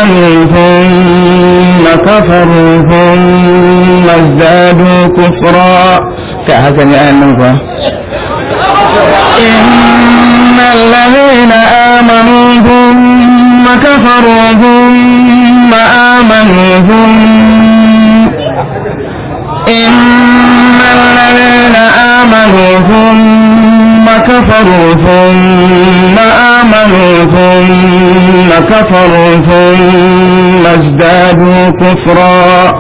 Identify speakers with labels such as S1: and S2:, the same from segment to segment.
S1: آمنوا ثم كفروا ثم ازدادوا كفرا كهكذا أنه إن الذين آمنوا ثم كفروا ثم آمنوا ثم إن الذين آمنوا ثم كفروا ثم آمنوا ثم كفروا ثم ازدادوا كفرا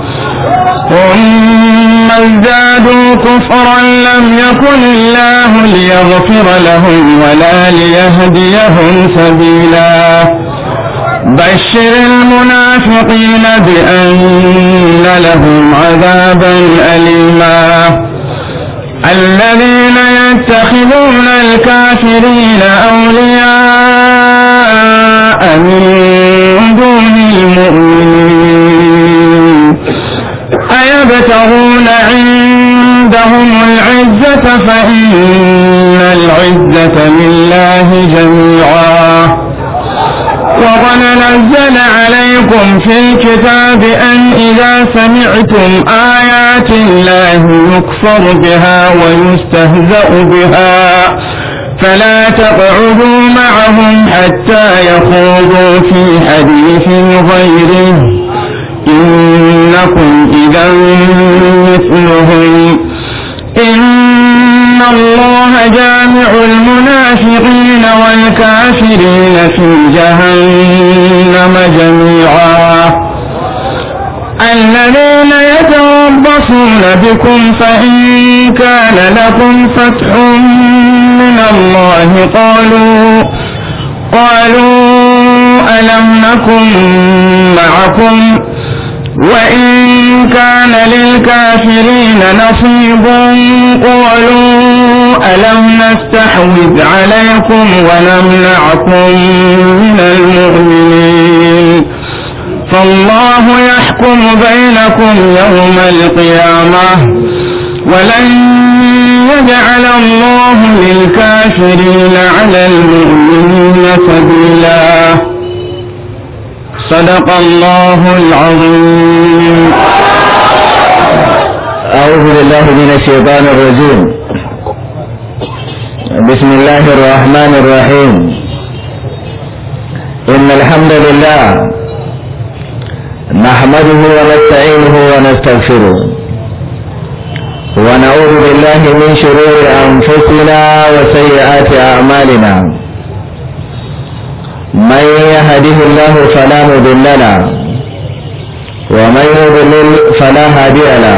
S1: ثم ازدادوا كفرا لم يكن الله ليغفر لهم ولا ليهديهم سبيلا بشر المنافقين بأن لهم عذابا أليما الذين يتخذون الكافرين أولياء من دون المؤمنين أيبتغون عندهم العزة فإن العزة لله جميعا وقد نزل عليكم في الكتاب أن إذا سمعتم آيات الله يكفر بها ويستهزأ بها فلا تقعدوا معهم حتى يخوضوا في حديث غيره إنكم إذا مثلهم إن الله جامع المنافقين والكافرين في جهنم جميعا الذين يتربصون بكم فإن كان لكم فتح من الله قالوا قالوا ألم نكن معكم وإن كان للكافرين نصيب قالوا ألم نستحوذ عليكم ونمنعكم من المؤمنين فالله يحكم بينكم يوم القيامة ولن يجعل الله للكافرين على المؤمنين سبيلا صدق الله العظيم
S2: أعوذ بالله من الشيطان الرجيم بسم الله الرحمن الرحيم إن الحمد لله نحمده ونستعينه ونستغفره ونعوذ بالله من شرور أنفسنا وسيئات أعمالنا من يهده الله فلا مضل له ومن يضلل فلا هادي له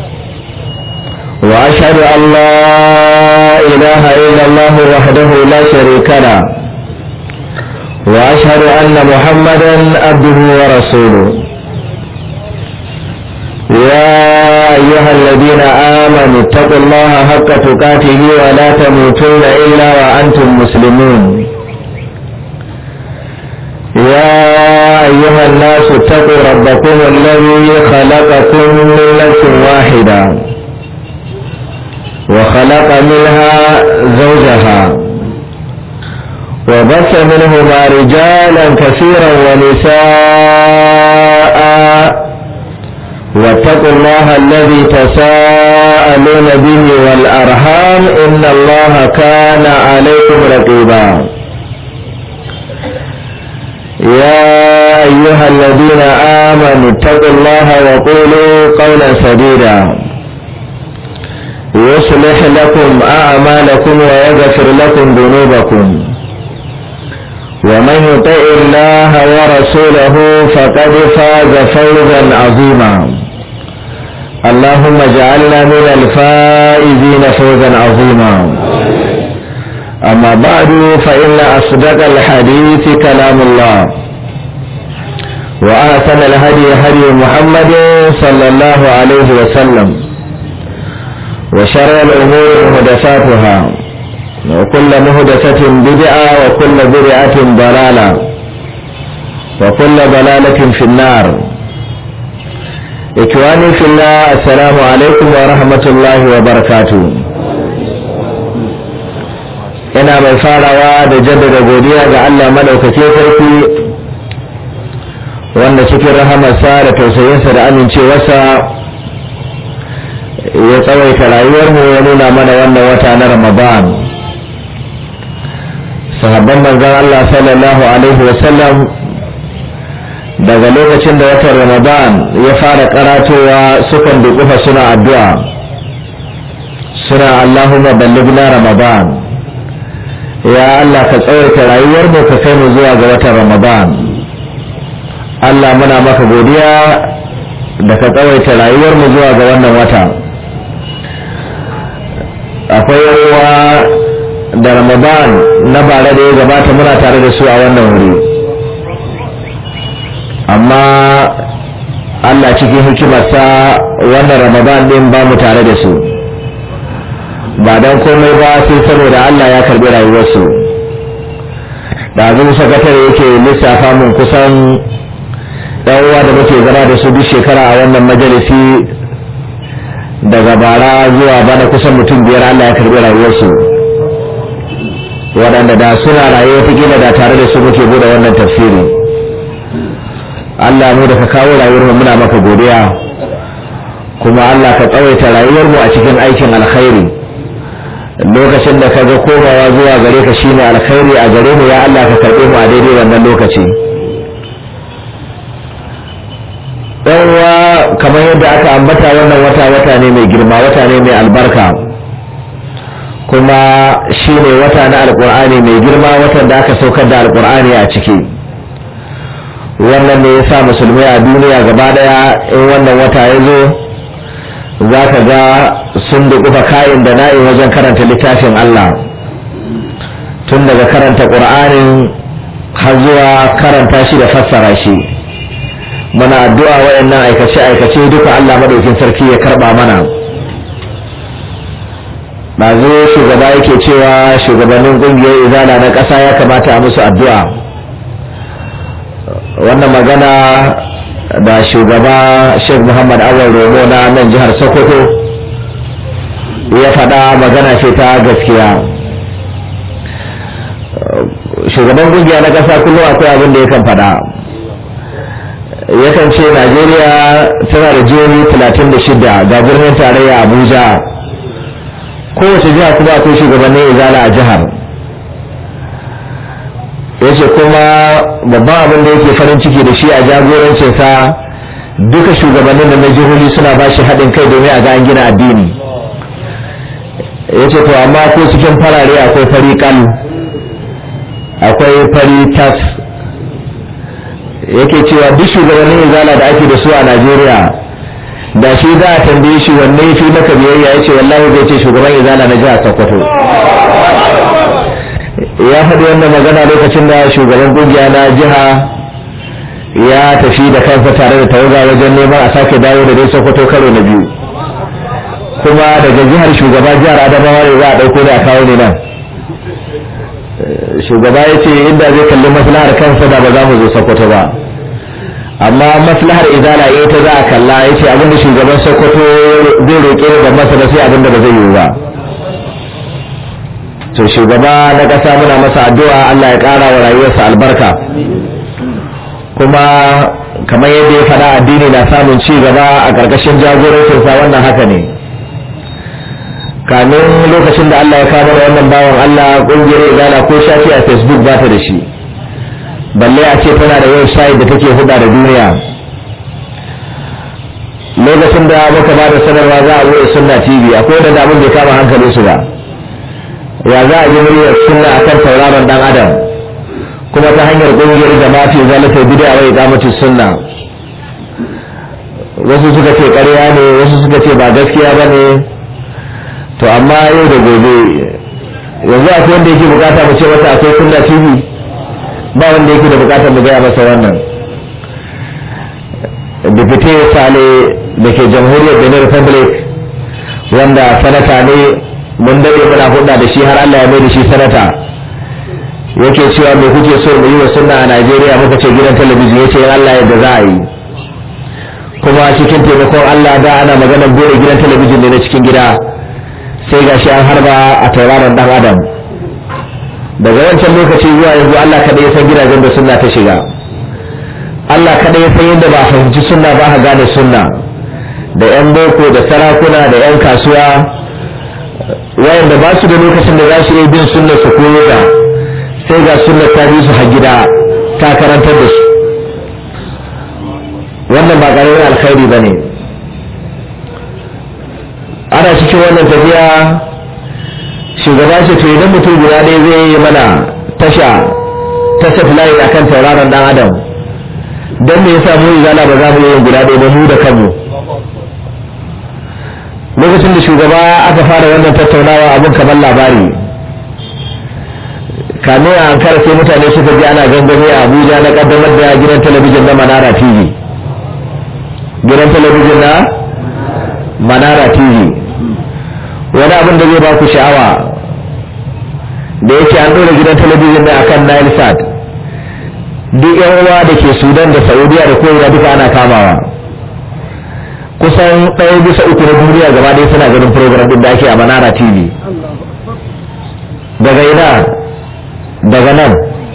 S2: واشهد ان لا اله الا الله وحده لا شريك له واشهد ان محمدا عبده ورسوله يا ايها الذين امنوا اتقوا الله حق تقاته ولا تموتن الا وانتم مسلمون يا أيها الناس اتقوا ربكم الذي خلقكم من نفس واحدة وخلق منها زوجها وبث منهما رجالا كثيرا ونساء واتقوا الله الذي تساءلون به والأرحام إن الله كان عليكم رقيبا يا أيها الذين آمنوا اتقوا الله وقولوا قولا سديدا يصلح لكم أعمالكم ويغفر لكم ذنوبكم ومن يطع الله ورسوله فقد فاز فوزا عظيما اللهم اجعلنا من الفائزين فوزا عظيما أما بعد فإن أصدق الحديث كلام الله وأحسن الهدي هدي محمد صلى الله عليه وسلم وشر الأمور محدثاتها وكل محدثة بدعة وكل بدعة ضلالة وكل ضلالة في النار إخواني في الله السلام عليكم ورحمة الله وبركاته ina mai farawa da jaddada godiya ga Allah madaukakin sarki wanda cikin rahamarsa da tausayinsa da amincewarsa ya tsawaita rayuwarmu ya nuna mana wannan wata na ramadan sahabban manzon Allah sallallahu alaihi wasallam daga lokacin da watan ramadan ya fara karatowa sukan dukufa suna addu'a suna Allahumma ballighna ramadan ya Allah ka tsawaita rayuwar mu ka kai mu zuwa ga watan ramadan Allah muna maka godiya da ka tsawaita rayuwar mu zuwa ga wannan wata akwai yawa da ramadan na bare da ya gabata muna tare da su a wannan wuri amma Allah cikin hikimarsa wannan ramadan din ba mu tare da su ba don komai ba sai saboda Allah ya karbi rayuwarsu da abin sakatare yake lissafa mun kusan ɗan uwa da muke zama da su duk shekara a wannan majalisi daga bara zuwa bana kusan mutum biyar Allah ya karbi rayuwarsu waɗanda da suna raye wata da tare da su muke bude wannan tafsiri Allah mu da ka kawo rayuwar mu muna maka godiya kuma Allah ka tsawaita rayuwar mu a cikin aikin alkhairi lokacin da ka ga komawa zuwa gare ka shine alkhairi a gare mu ya Allah ka karbe mu a daidai wannan lokaci uwa kamar yadda aka ambata wannan wata wata ne mai girma wata ne mai albarka kuma shine wata na alkur'ani mai girma watan da aka saukar da alkur'ani a ciki wannan ne ya sa musulmai a duniya gaba daya in wannan wata ya zo za ka ga sun dukufa kayan da na'in wajen karanta littafin Allah tun daga karanta ƙur'anin har zuwa karanta shi da fassara shi muna addu'a wayannan aikace-aikace duka Allah madaukin sarki ya karba mana zo shugaba yake cewa shugabannin ƙungiyar izala na ƙasa ya kamata a musu addu'a wannan magana da shugaba sheikh muhammad awal romo na nan jihar sokoto ya faɗa magana ce ta gaskiya shugaban kungiya na ƙasa kullum akwai abin da yakan faɗa yakan ce najeriya tana da jihohi 36 ga birnin tarayya abuja kowace jiha kuma akwai shugabannin izala a jihar ya ce kuma babban abin da yake farin ciki da shi a jagorancinsa duka shugabannin da na jihohi suna ba shi haɗin kai domin a ga an gina addini ya ce to amma ko cikin farare akwai fari kal akwai fari tas yake cewa duk shugabannin izala da ake da su a najeriya da shi za a tambaye shi wanne fi maka biyayya ya ce wallahi zai ce shugaban izala na jihar sokoto ya faɗi wannan magana lokacin da shugaban kungiya na jiha ya tafi da kansa tare da tawaga wajen neman a sake dawo da dai sokoto karo na biyu kuma daga jihar shugaba jihar adamawa ne za a ɗauko da a kawo ne nan shugaba ya ce inda zai kalli maslahar kansa da ba za mu zo sokoto ba amma maslahar izala ita za a kalla ya ce abinda shugaban sokoto zai roƙe da masa da sai abinda ba zai yiwu ba to shugaba na ƙasa muna masa addu'a Allah ya ƙara wa rayuwarsa albarka kuma kamar yadda ya faɗa addini na samun ci gaba a ƙarƙashin jagorancinsa wannan haka ne kamin lokacin da Allah ya kama da wannan bawan Allah ƙungiyar izala ko shafi a facebook ba ta da shi balle a ce tana da website da take huda da duniya lokacin da muka ba da sanarwa za a wuce sunna tv akwai da damun bai kama hankalin su ba ya za a ji muryar sunna akan tauraron dan adam kuma ta hanyar ƙungiyar jama'a fi zalata bid'a wa iqamati sunna wasu suka ce ƙarya ne wasu suka ce ba gaskiya ba ne to amma yau da gobe yanzu akwai wanda yake bukata mu ce masa akwai sunna tv ba wanda yake da bukatar mu gaya masa wannan dipite sale da ke jamhuriyar benin republic wanda sanata ne mun dade muna hudda da shi har allah ya mai da shi sanata yake cewa me kuke so mu yi wa sunna a najeriya muka ce gidan talabijin ya ce allah yadda za a yi kuma cikin taimakon allah da ana maganar gore gidan talabijin ne na cikin gida sai gashi an harba a tauraron dan adam daga wancan lokaci zuwa yanzu Allah kaɗai ya san gidajen da suna ta shiga Allah kaɗai ya san yadda ba a fahimci sunna ba a gane sunna da 'yan boko da sarakuna da 'yan kasuwa wayanda ba su da lokacin da za su iya bin sunnar su koyo ta sai ga sunnar ta bi su har gida ta karantar da su wannan ba ƙaramin alkhairi ba ne ana cikin wannan tafiya shugaba ce to idan mutum guda ɗaya zai yi mana tasha ta satellite akan tauraron dan adam don me yasa mu izala ba za mu yi guda ɗaya ba mu da kanmu lokacin da shugaba aka fara wannan tattaunawa abin kamar labari kamin a ankara sai mutane suka ji ana gangami a abuja na kaddamar da gidan talabijin na manara tv gidan talabijin na manara tv wani abin da zai ba ku sha'awa da yake an ɗora gidan talabijin da akan nile sat duk yan uwa da ke sudan da saudiya da kowa duka ana kamawa kusan ɗaya bisa uku na duniya gaba ɗaya suna ganin program ɗin da ake a manara tv daga ina daga nan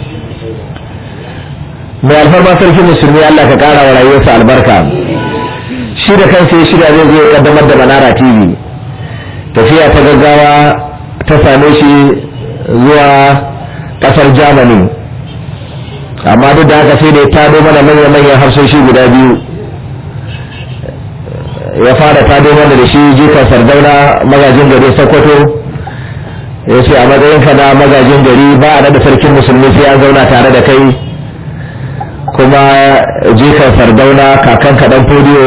S2: mai alfarma sarki musulmi allah ka ƙara wa rayuwarsa albarka shi da kansa ya shirya zai zo ya kaddamar da manara tv tafiya ta gaggawa ta same shi zuwa kasar germany amma duk da haka sai da ya tado mana manya-manyan harsoshi guda biyu ya fara tado mana da shi jikan sardauna magajin gari sokoto ya ce a matsayinka na magajin gari ba a da sarkin musulmi sai an zauna tare da kai kuma jikan sardauna kakan kaɗan fodiyo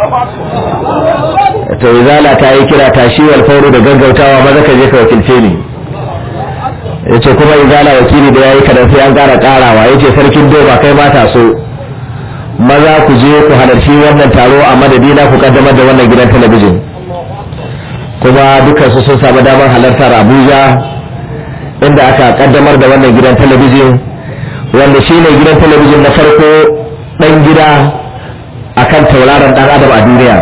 S2: to izala ta yi kira tashi wal fauru da gaggautawa maza ka je ka wakilce ni yace kuma izala wakili da yayi kadan sai an ƙara ƙarawa yace sarkin doba kai mata so maza ku je ku halarci wannan taro a madadina ku kaddamar da wannan gidan talabijin kuma dukkan su sun samu damar halartar Abuja inda aka kaddamar da wannan gidan talabijin wanda shine gidan talabijin na farko dan gida akan tauraron dan adam a duniya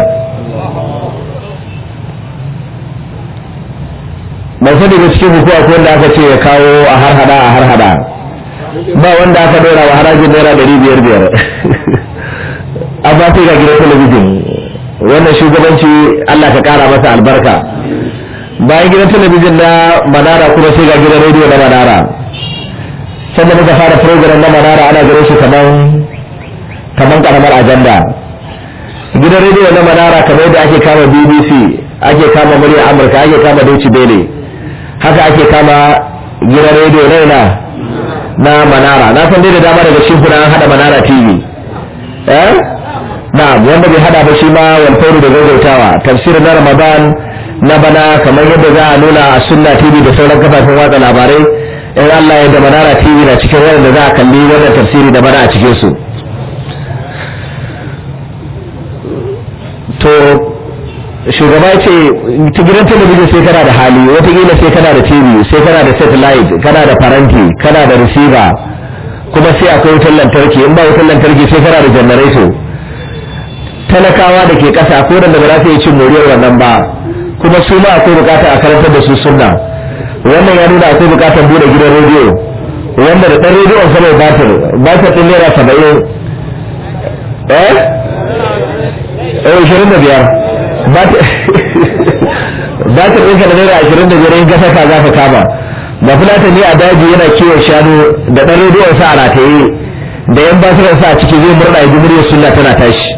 S2: ban sani da cikin hukuma ko wanda aka ce ya kawo a har hada a har hada ba wanda aka dora wa harajin naira ɗari biyar biyar amma sai ga gidan talabijin wannan shugabanci Allah ka kara masa albarka bayan gidan talabijin na manara kuma sai ga gidan rediyo na manara sannan muka fara program na manara ana gare shi kaman kaman karamar ajanda gidan rediyo na manara kamar yadda ake kama bbc ake kama murya amurka ake kama deutsche welle haka ake kama gidan rediyo raina na manara na san dai da dama daga cikin kuna an hada manara tv eh na wanda bai hada ba shi ma walfauru da gaggautawa tafsirin na ramadan na bana kamar yadda za a nuna a sunna tv da sauran kafafen watsa labarai in allah ya da manara tv na cikin wanda za a kalli wannan tafsiri da bana a cikin su to shugaba ce ta gidan talabijin sai kana da hali watakila sai kana da tv sai kana da satellite kana da faranti kana da receiver kuma sai akwai wutar lantarki in ba wutar lantarki sai kana da janareto talakawa da ke kasa ko da ba za su yi cin moriyar wannan ba kuma su ma akwai bukatar a karantar da su sunna wannan ya nuna akwai bukatar bude gidan rediyo wanda da ɗan rediyon sama batir batir ɗin naira saba'in eh eh ishirin da biyar batir ɗinka da naira ashirin da biyar in ka saka za ka kama ba fulata ne a daji yana kiwon shanu da ɗan rediyon sa a rataye da yan batiran sa a ciki zai murna ya ji muryar sunna tana tashi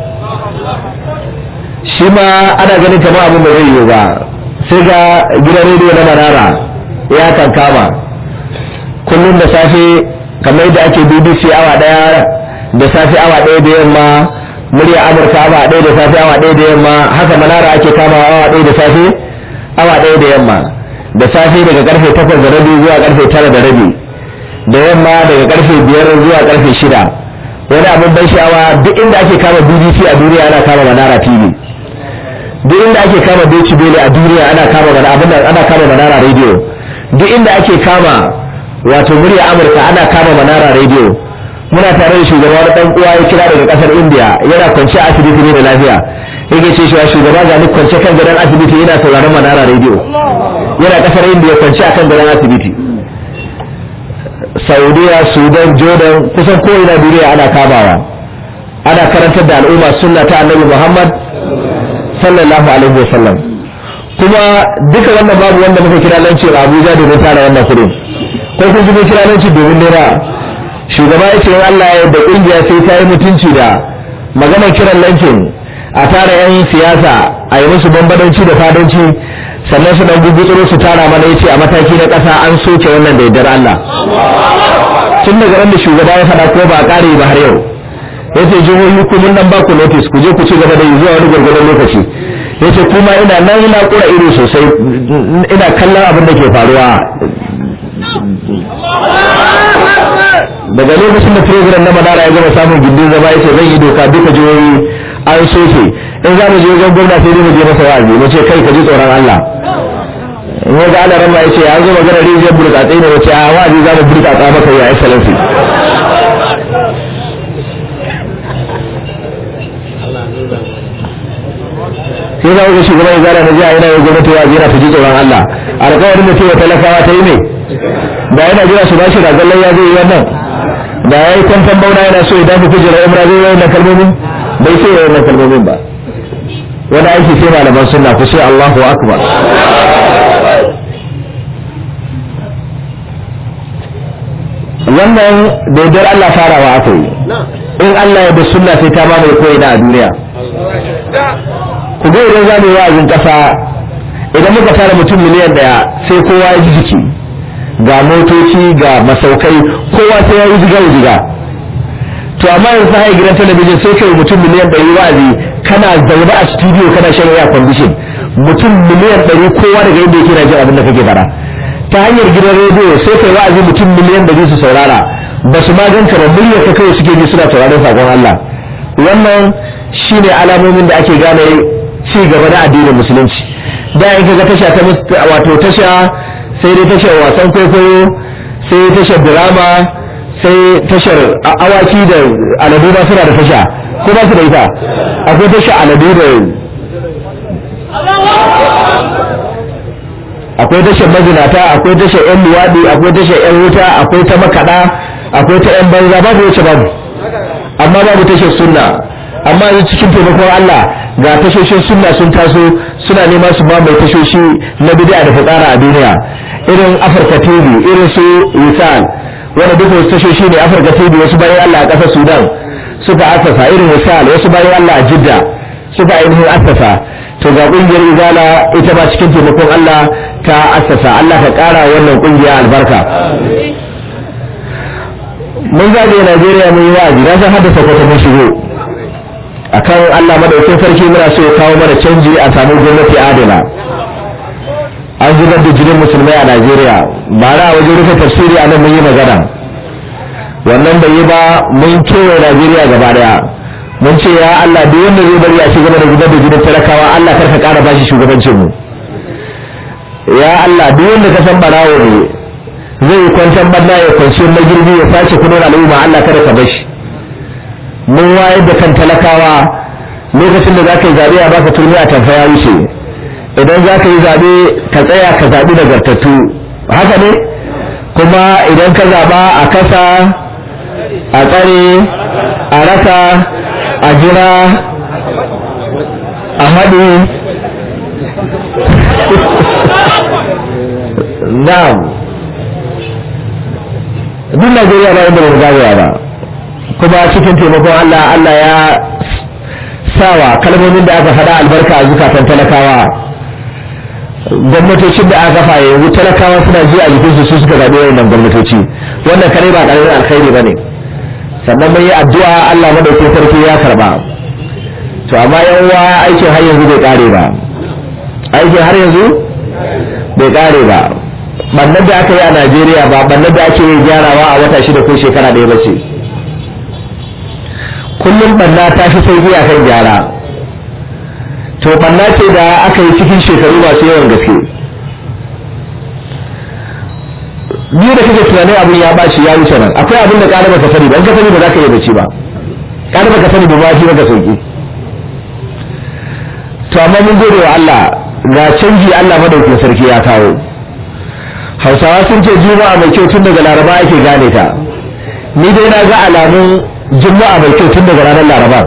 S2: shi ma ana ganin kamar abin da zai yiwu ba sai ga gidan rediyo na manara ya kan kama kullum da safe kamar yadda ake bbc awa daya da safe awa daya da yamma murya amurka awa daya da safe awa daya da yamma haka manara ake kama awa daya da safe awa daya da yamma da safe daga karfe takwas da rabi zuwa karfe tara da rabi da yamma daga karfe biyar zuwa karfe shida wani abin ban sha'awa duk inda ake kama bbc a duniya ana kama manara tv duk inda ake kama Deutsche Welle a duniya ana kama mana abin ana kama Manara Radio duk inda ake kama wato murya Amurka ana kama Manara Radio muna tare da shugaba da dan uwa ya kira daga kasar India yana kwance a asibiti ne da lafiya yake ce shi shugaba ga ni kwance kan gadon asibiti yana sauraron Manara Radio yana kasar India kwance akan gadon asibiti Saudiya Sudan Jordan kusan ko ina duniya ana kamawa ana karantar da al'umma sunna ta annabi Muhammad sallallahu alaihi wa sallam kuma duka wannan babu wanda muka kira lanci a Abuja domin tara wannan kudin ko kun ji mun kira lanci domin naira shugaba ya ce Allah ya da kungiya sai ta yi mutunci da maganar kiran lankin a tara yan siyasa a yi musu bambadanci da fadanci sannan su dan gugutsuro su tara mana yace a mataki na ƙasa an soke wannan da yardar Allah tun daga ran da shugaba ya faɗa ko ba a ƙare ba har yau yace jihohi ku mun nan ba ku notice ku je ku ci gaba da yi zuwa wani gwargwadon lokaci yace kuma ina nan ina kura ido sosai ina kallon abin da ke faruwa daga lokacin da program na madara ya gama samun gindin zama yace zan yi doka duka jihohi an soke in za mu je wajen gwamna sai dai mu je masa wa'azi mu ce kai ka ji tsoron Allah in ya ga ana ran ma yace an zo magana rijiyar burkatsai ne wace a wa'azi za mu burkatsa maka ya excellency sai za ga shugaban izara na jiya yana yin gwamnati wa'azi yana ta ji tsoron Allah alƙawarin da cewa talakawa ta yi ne da yana jira su bashi da zallan ya zai yi wannan da ya yi kwantan bauna yana so ya dafa kujerar umra zai yi wannan kalmomin bai sai ya yi wannan kalmomin ba wani aiki sai malaman sunna ku sai Allahu akbar wannan daidar Allah farawa aka yi in Allah ya da sunna sai ta mamaye ko ina a duniya ku ga idan za mu yi wa'azin kasa idan muka tara mutum miliyan daya sai kowa ya ji jiki ga motoci ga masaukai kowa sai ya yi jiga jiga to amma yanzu sai gidan talabijin sai kai mutum miliyan ɗari wa'azi kana zaune a studio kana shan air condition mutum miliyan ɗari kowa daga inda yake na jin abin da kake fara ta hanyar gidan rediyo sai kai wa'azi mutum miliyan ɗari su saurara ba su ma ganka ba muryar ka kawai suke ji suna sauraron sakon Allah wannan shine alamomin da ake gane ci gaba na addinin musulunci da in kaga tasha ta wato tasha sai dai tashar wasan kwaikwayo sai tashar drama sai tashar awaki da aladu ba suna da tasha ko ba su da ita akwai tashar aladu da akwai tashar mazinata akwai tashar yan luwaɗi akwai tashar yan wuta akwai ta makaɗa akwai ta yan banza babu wacce babu amma babu tashar sunna amma yanzu cikin taimakon Allah ga tashoshin sunna sun taso suna nema su ba mai tashoshi na bid'a da fitsara a duniya irin Afirka TV irin su Wisal wanda duka wasu tashoshi ne Afirka TV wasu bayan Allah a ƙasar Sudan suka asasa irin Wisal wasu bayan Allah a Jidda suka ainihin asasa to ga kungiyar Izala ita ba cikin taimakon Allah ta asasa Allah ka ƙara wannan kungiya albarka mun zagaye Najeriya mun yi wa'azi na san haddasa kwata mun shigo akan Allah madaukin sarki muna so ya kawo mana canji a samu gwamnati adala an zubar da jinin musulmai a Najeriya ba na wajen rufe tafsiri a nan mun yi magana wannan bai yi ba mun kewaye Najeriya gaba daya mun ce ya Allah duk wanda zai bari a ci gaba da zubar da jinin talakawa Allah karka kara bashi shugabancin mu ya Allah duk wanda ka san barawo ne zai kwantar banna ya kwanci magirbi ya sace kudin al'umma Allah kada ka bashi mun wayar da kan talakawa lokacin da za ka yi zaɓe a baka turmi a tamfa ya wuce idan za ka yi zaɓe ka tsaya ka zaɓi nagartattu haka ne kuma idan ka zaɓa a kasa a tsare a rasa a jira a haɗu na'am duk najeriya ba inda ba mu zagaya ba kuma cikin taimakon Allah Allah ya sawa kalmomin da aka faɗa albarka a zukatan talakawa gwamnatocin da aka kafa yanzu talakawa suna ji a jikinsu su suka zaɓi wayannan gwamnatoci wannan kare ba ƙaramin alkhairi ba ne sannan mun yi addu'a Allah madaukin sarki ya karba to amma yan uwa aikin har yanzu bai ƙare ba aikin har yanzu bai ƙare ba bannan da aka yi a Najeriya ba bannan da ake gyarawa a wata shida ko shekara ɗaya ba ce kullum banna ta fi sauki a kan gyara to banna ce da aka yi cikin shekaru masu yawan gaske biyu da kake tunanin abin ya baci ya wuce nan akwai abin da ƙara baka sani ba in ka sani ba za ka iya bacci ba ƙara baka sani ba ba shi maka sauki to amma mun gode wa Allah ga canji Allah madaukin sarki ya kawo hausawa sun ce juma'a mai kyau tun daga laraba ake gane ta ni dai na ga alamun juma'a mai kyau tun daga ranar laraba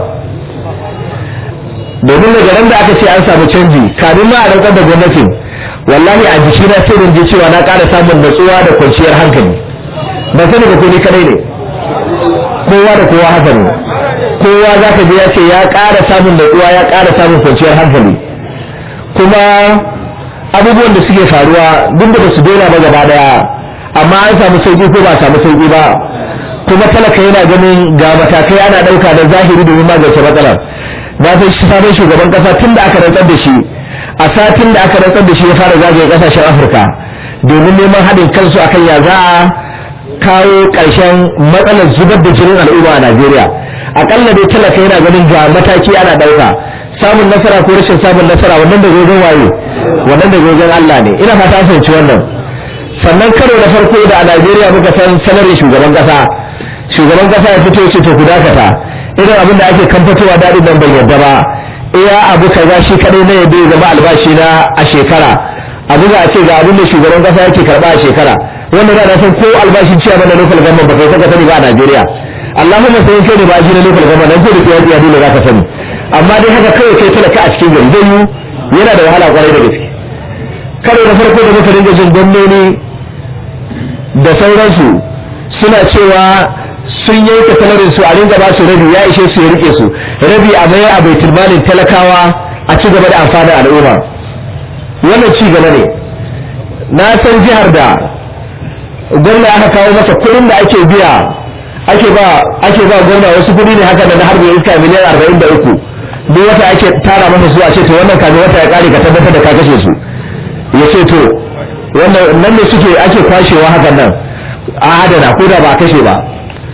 S2: domin daga ran da aka ce an samu canji kamin ma a rantsar da gwamnatin wallahi a jiki na sai je cewa na ƙara samun natsuwa da kwanciyar hankali ban sani ba ko ni kadai ne kowa da kowa haka ne kowa za ka je ya ce ya ƙara samun natsuwa ya ƙara samun kwanciyar hankali kuma abubuwan da suke faruwa duk da su daina ba gaba daya amma an samu sauki ko ba a samu sauki ba kuma talaka yana ganin ga matakai ana ɗauka da zahiri domin magance matsalar na san shi sabon shugaban kasa tun da aka rantsar da shi a satin da aka rantsar da shi ya fara zagaye kasashen afirka domin neman haɗin kansu akan ya za a kawo ƙarshen matsalar zubar da jinin al'umma a najeriya akalla dai talaka yana ganin ga mataki ana ɗauka samun nasara ko rashin samun nasara wannan da gogon waye wannan da gogon allah ne ina fata an fahimci wannan sannan karo na farko da a najeriya muka san sanarin shugaban kasa shugaban kasa ya fito ce to ku dakata irin abin da ake kamfatowa daɗin nan bai yarda ba iya abu kaza shi kadai na yadda ya zama albashi na a shekara abu za a ce ga abin da shugaban kasa yake karba a shekara wanda za a san ko albashin ciya mana local government ba kai saka sani ba a Najeriya Allahumma sai kai ne ba shi na local government dan ko da kai ya dole za ka sani amma dai haka kawai kai talaka a cikin gari zai yi yana da wahala kwarai da gaske karo na farko da muka dinga jin gwamnoni da sauransu suna cewa sun yanke talarin su a ringa ba su rabi ya ishe su ya rike su rabi a mayar a baitul malin talakawa a ci gaba da amfani al'umma wannan ci gaba ne na san jihar da gwamna aka kawo masa kuɗin da ake biya ake ba ake ba gwamna wasu kuɗi ne haka da na harbe iska miliyan arba'in da uku duk wata ake tara masa su a ce to wannan kamin wata ya kare ka tabbatar da ka kashe su ya ce to wannan nan ne suke ake kwashewa hakan nan a adana ko da ba a kashe ba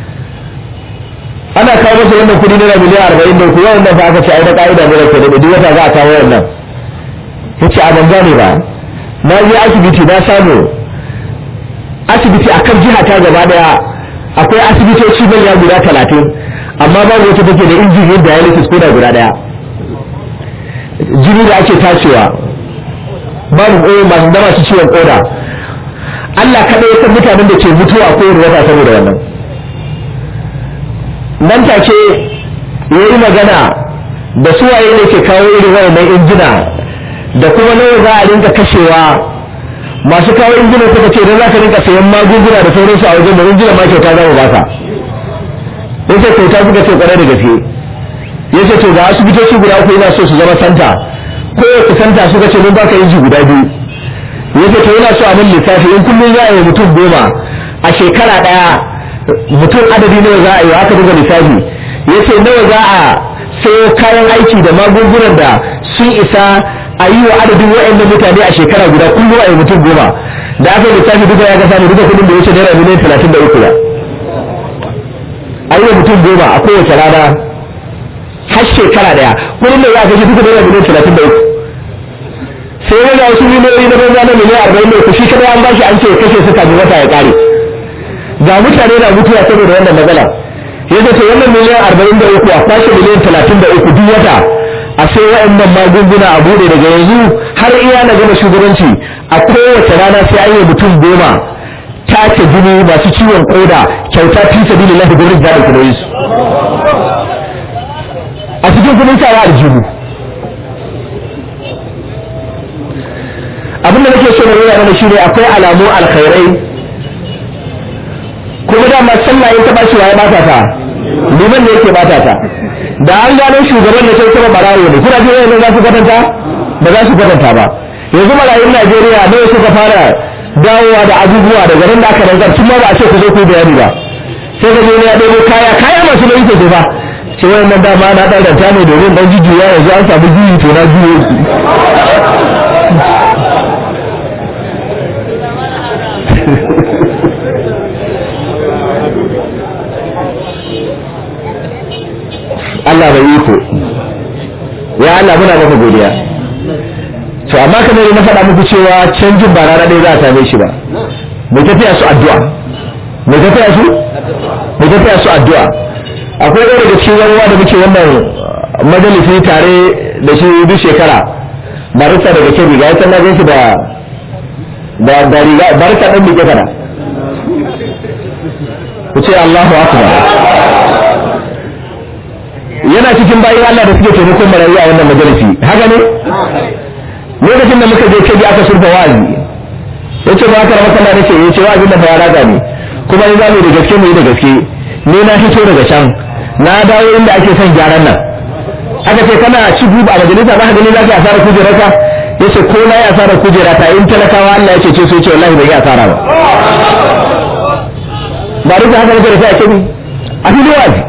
S2: ana kawo masa wannan kudi naira miliyan arba'in da uku yawan nan fa aka ce ai na ka'ida ne rake da duk wata za a kawo wannan ya ce a ban gane ba na je asibiti na samu asibiti a kan jiha ta gaba daya akwai asibitoci manya guda talatin amma babu wata take da injin yin dialysis ko da guda daya jini da ake tacewa babu koyo masu da masu ciwon koda Allah kaɗai ya san mutanen da ke mutuwa a kowane wata saboda wannan nan take ya yi magana da suwaye ne ke kawo irin wayannan injina da kuma nawa za a rinka kashewa masu kawo injina suka ce don za ka rinka sayan magunguna da sauransu a wajen da injina ma kyauta za mu baka ya ce kyauta suka ce kwarai da gaske ya ce to ga asibitoci guda uku yana so su zama santa ko ya kusanta suka ce mun baka inji guda biyu ya ce to yana so a mun lissafi in kullum za a yi mutum goma a shekara ɗaya mutum adadi nawa za a yi aka buga lissafi ya ce nawa za a sayo kayan aiki da magungunan da sun isa a yi wa adadin wa'annan mutane a shekara guda kullum a yi mutum goma da aka yi lissafi duka ya ga samu duka kudin da ya ce naira miliyan talatin da uku ba a yi wa mutum goma a kowace rana har shekara daya kudin da za a kashe duka naira miliyan talatin da uku sai wani wasu miliyoyi na banza na miliyan arba'in da uku shi kada an bashi an ce kashe su kafin wata ya kare ga mutane na mutuwa saboda wannan matsala yadda ce wannan miliyan arba'in da uku a kwashe miliyan talatin da uku duk wata a sai wa'annan magunguna a bude daga yanzu har iya na gama shugabanci a kowace rana sai an yi mutum goma tace jini masu ciwon koda kyauta fi sabilillahi gurin da ku su a cikin kudin sawa aljihu abinda nake so na nuna mana shine akwai alamu alkhairai kuma dama sallah in ta bashi waye bata ta liman ne yake bata ta da an gano shugaban da kai kuma barawo ne kuna ji wayannan za su kwatanta ba za su kwatanta ba yanzu marayun Najeriya ne suka fara dawowa da abubuwa daga nan da aka rantsar tun ma ba a ce ku zo ku bayani ba sai ga ya ɗebo kaya kaya masu nauyi ke ba ce wayannan dama na ɗan ranta ne domin ɗan jujjuya yanzu an samu juyi to na juyo Allah bai iko ya Allah muna maka godiya to amma kamar na faɗa muku cewa canjin ba rana ɗaya za a same shi ba mai tafiya su addu'a mai tafiya su mai tafiya su addu'a akwai ɗaya daga cikin yawa da muke wannan majalisi tare da shi duk shekara barista daga kebi ga yasa na gan shi da da da riga barista ɗan bike kana ku ce Allahu akbar yana cikin bayin Allah da suke taimakon marayu a wannan majalisi haka ne lokacin da muka je kebi aka surfa wa'azi yace ba ka rama kana nace yace wa'azin da fara raga ne kuma ni zamu da gaske mu yi da gaske ni na fito daga can na dawo inda ake son gyaran nan aka ce kana ci guba a majalisa za ka gani za ka asara kujerarka yace ko na yi asara kujera ta in talakawa Allah ya ce ce so yace wallahi bai yi asara ba ba duk da haka nake da sai a kebi a fili wa'azi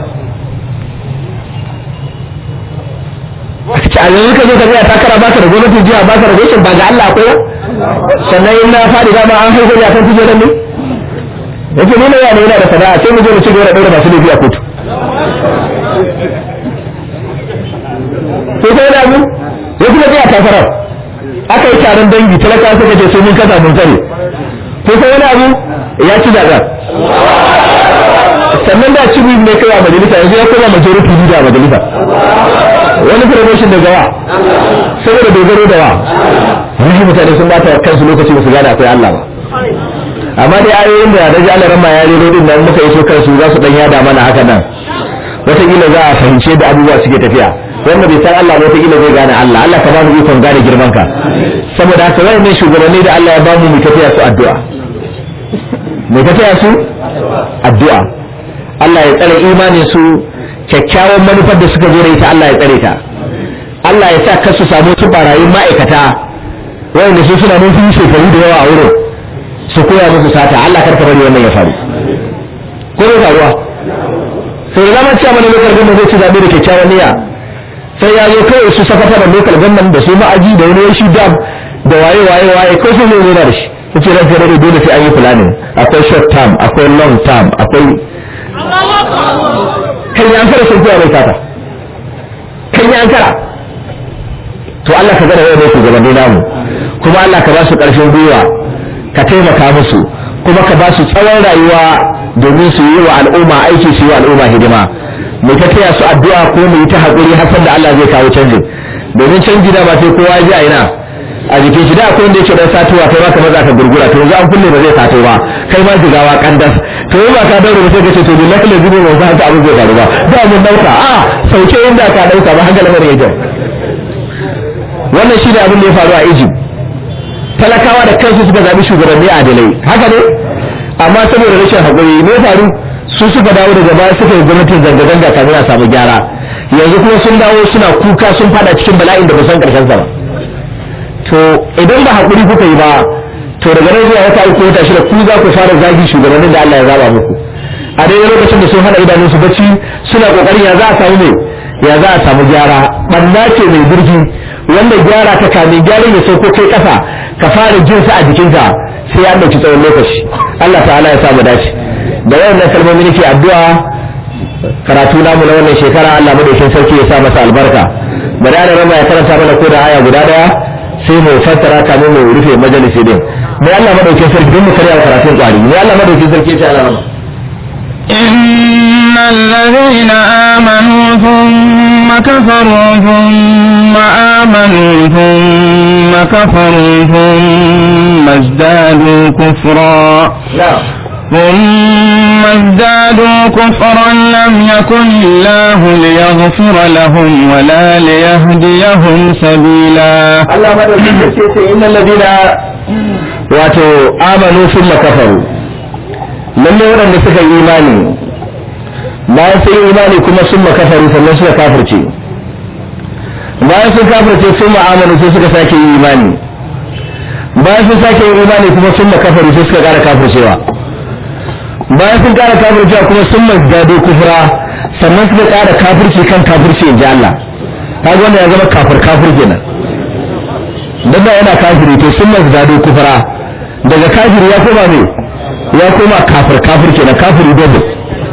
S2: a yanzu ka zo ka tsaya takara baka da gwamnatin jiha baka da gwamnatin ba ga Allah akwai ba sannan in na faɗi dama an haifar da kan kujerar ne yake nuna yana yana da sana'a sai mu je mu ci gaba da ɗaura masu laifi a kotu ko kai da mu ya kuma tsaya takarar aka yi taron dangi talaka suka ce sai mun kasa mun kare ko kai wani abu ya ci zaɓa sannan da ci ne kai a majalisa yanzu ya koma majority leader a majalisa wani promotion da gawa saboda dogaro da wa wani mutane sun bata kansu lokaci ba su gane akwai Allah ba amma dai ayoyin da daji Allah ramma ya rero din nan muka iso kansu za su dan yada mana haka nan wataƙila za a fahimce da abubuwa suke tafiya wanda bai san Allah ba wataƙila zai gane Allah Allah ka ba mu ikon gane girman ka saboda haka wani ne shugabanni da Allah ya ba mu mu tafiya su addu'a mu tafiya su addu'a Allah ya tsare imanin su kyakkyawan manufar da suka zo da ita Allah ya tsare ta Allah ya sa kasu samu su barayin ma'aikata wanda su suna mun fi shekaru da yawa a wurin su koya musu sata Allah karka bari wannan ya faru ko ne faruwa sai da zama cewa mana lokal gwamnan zai ci zaɓe da kyakkyawan niyya sai ya zo kawai su sakata da lokal gwamnan da su ma'aji da wani shi dam da waye waye waye ko su ne nuna da shi yace ranka da dole sai an yi planning akwai short term akwai long term akwai kan yi an kara sun kuwa mai fata kan yi an kara to Allah ka gana wani shugabanni namu kuma Allah ka ba su ƙarfin gwiwa ka taimaka musu kuma ka ba su tsawon rayuwa domin su yi wa al'umma aiki su yi wa al'umma hidima mu ta taya su addu'a ko mu yi ta haƙuri har da Allah zai kawo canjin domin canji da ba sai kowa ya ji a ina a jikin shi da akwai wanda yake dan satuwa kai ma ka maza ka gurgura to yanzu an kulle ba zai sato ba kai ma jigawa kandas to yi ba ka daure ba sai ka ce to billahi la zibu ba za ta abin zai faru ba da mun dauka a sauke inda ka dauka ba hankali bane yake wannan shi ne abin da ya faru a Egypt talakawa da kansu suka zabi shugabanni adalai haka ne amma saboda rashin hakuri ne faru su suka dawo daga baya suka yi gwamnatin zanga-zanga kafin a samu gyara yanzu kuma sun dawo suna kuka sun fada cikin bala'in da ba san karshen sa ba to idan ba haƙuri kuka yi ba to daga nan zuwa wata uku wata shida ku za ku fara zagi shugabannin da Allah ya zaba muku a daidai lokacin da sun hana idanun su bacci suna kokarin ya za a samu mai ya za a samu gyara banna ce mai birgi wanda gyara ta kame gyaran ya sauko kai kasa ka fara jin sa a jikinka sai ya ɗauki tsawon lokaci Allah ta'ala ya samu dace da wayannan kalmomi nake addu'a karatu namu na wannan shekara Allah madaukin sarki ya sa masa albarka bari ana rama ya karanta mana ko da aya guda daya sai mu fassara kamin mu rufe majalisi din mai Allah madaukin sarki don mu karya karatun kwari mai Allah madaukin sarki ya ce Allah
S1: إن الذين آمنوا ثم كفروا ثم آمنوا ثم كفروا ثم ازدادوا كفرا ثم ازدادوا كفرا لم يكن الله ليغفر لهم ولا ليهديهم سبيلا
S2: Allah madaukin sarki ya ce innal ladina wato amanu thumma kafaru lalle waɗanda suka yi imani bayan sun yi imani kuma sun kafaru sannan suka kafirce bayan sun kafirce sun ma'amanu sai suka sake yi imani bayan sun sake yi imani kuma sun kafaru sai suka ƙara kafircewa bayan sun ƙara kafircewa kuma sun mazdado kufra sannan suka ƙara kafirci kan kafirci in ji Allah kaga wanda ya zama kafir kafir kenan dan da yana kafiri to sun mazdado kufra daga kafiri ya koma ne ya koma kafir kafir kenan kafiri dole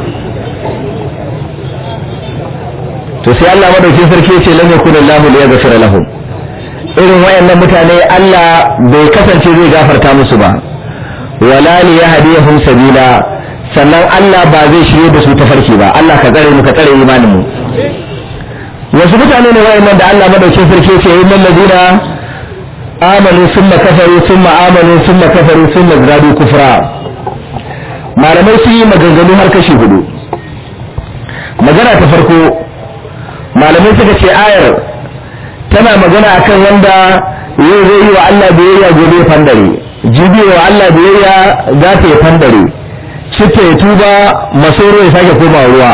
S2: to sai Allah madaukin sarki ya ce lam yakun Allah li yaghfira lahum irin wayannan mutane Allah bai kasance zai gafarta musu ba wala li yahdihum sabila sannan Allah ba zai shirye da su ta farki ba Allah ka tsare mu ka tsare imanin mu wasu mutane ne wayannan da Allah madaukin sarki ya ce innal ladina amanu thumma kafaru thumma amanu thumma kafaru thumma zadu kufra malamai sun yi maganganu har kashi hudu magana ta farko malamai suka ce ayar tana magana akan wanda yau zai yi wa Allah biyayya gobe ya fandare jibi wa Allah biyayya za ta yi fandare citta ya tuba masoro ya sake koma ruwa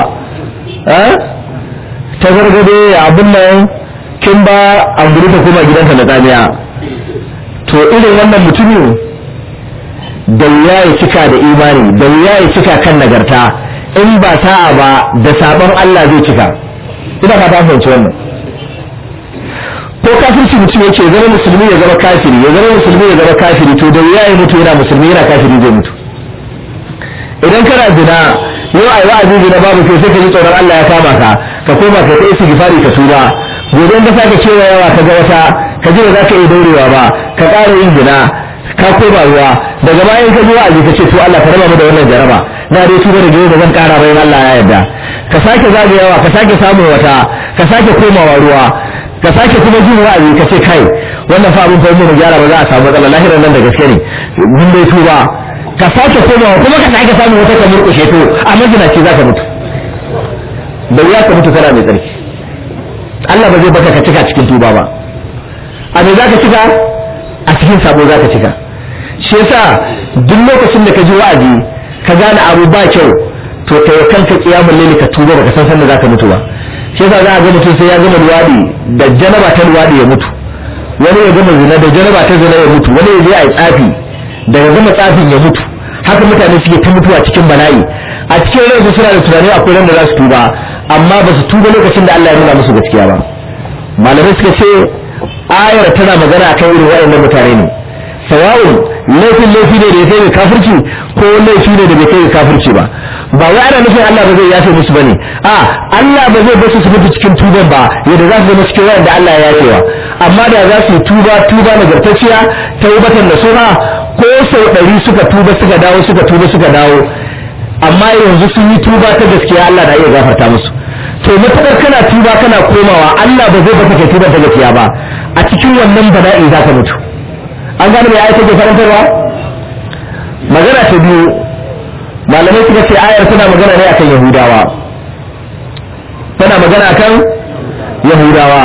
S2: ta gargade abin nan kin ba an guri ta koma gidansa na tsamiya to irin wannan mutumin da wuya ya cika da imani da wuya ya cika kan nagarta in ba sa'a ba da sabon Allah zai cika ina ka fahimci wannan ko kafirci mutum yake zama musulmi ya zama kafiri ya zama musulmi ya zama kafiri to da wuya ya mutu yana musulmi yana kafiri zai mutu idan kana zina yau ai wa'azi zina babu kai sai ka ji tsoron Allah ya kama ka ka koma ka ta isi gifari ka tuba gobe da sake cewa yawa ka ga wata ka ji ba za ka iya daurewa ba ka ƙara yin zina ka koma ruwa daga bayan ka ji wa'azi ka ce to Allah ka raba mu da wannan jaraba na dai tuba da gaba da zan ƙara bayan Allah ya yarda ka sake zagayawa ka sake samun wata ka sake komawa ruwa ka sake kuma jin wa'azi ka ce kai wannan fa abin fa mu gyara ba za a samu matsala lahirar nan da gaske ne mun dai tuba ka sake komawa kuma ka sake samun wata ka murƙushe to a majinaci za ka mutu da wuya ka mutu kana mai tsarki Allah ba zai baka ka cika cikin tuba ba a me za ka cika a cikin sabo za ka cika shi yasa duk lokacin da ka ji wa'azi ka gane abu ba kyau to kai kanka kiyamul laili ka tuba baka san sanda za ka mutu ba shi yasa za a ga mutum sai ya gama luwadi da janaba ta luwadi ya mutu wani ya gama zina da janaba ta zina ya mutu wani ya je a yi tsafi daga gama tsafin ya mutu haka mutane suke ta mutuwa cikin bala'i a cikin ransu suna da tunani akwai ran da za su tuba amma ba su tuba lokacin da Allah ya nuna musu gaskiya ba malamai suka ce ayar tana magana akan irin waɗannan mutane ne sawa'un laifin laifi ne da ya kai ga kafirci ko laifi ne da bai kai ga kafirci ba ba wai ana nufin Allah ba zai yafe musu bane a Allah ba zai basu su mutu cikin tuban ba yadda za su zama cikin wanda Allah ya yafewa amma da za su yi tuba tuba nagartacciya taubatan da suna ko sau ɗari suka tuba suka dawo suka tuba suka dawo amma yanzu sun yi tuba ta gaskiya Allah na iya gafarta musu to matakar kana tuba kana komawa Allah ba zai baka kai tuba ta gaskiya ba a cikin wannan bala'i za ka mutu an gane mai ayata ke farantarwa magana ta biyu malamai suka ce ayar tana magana ne akan yahudawa tana magana akan yahudawa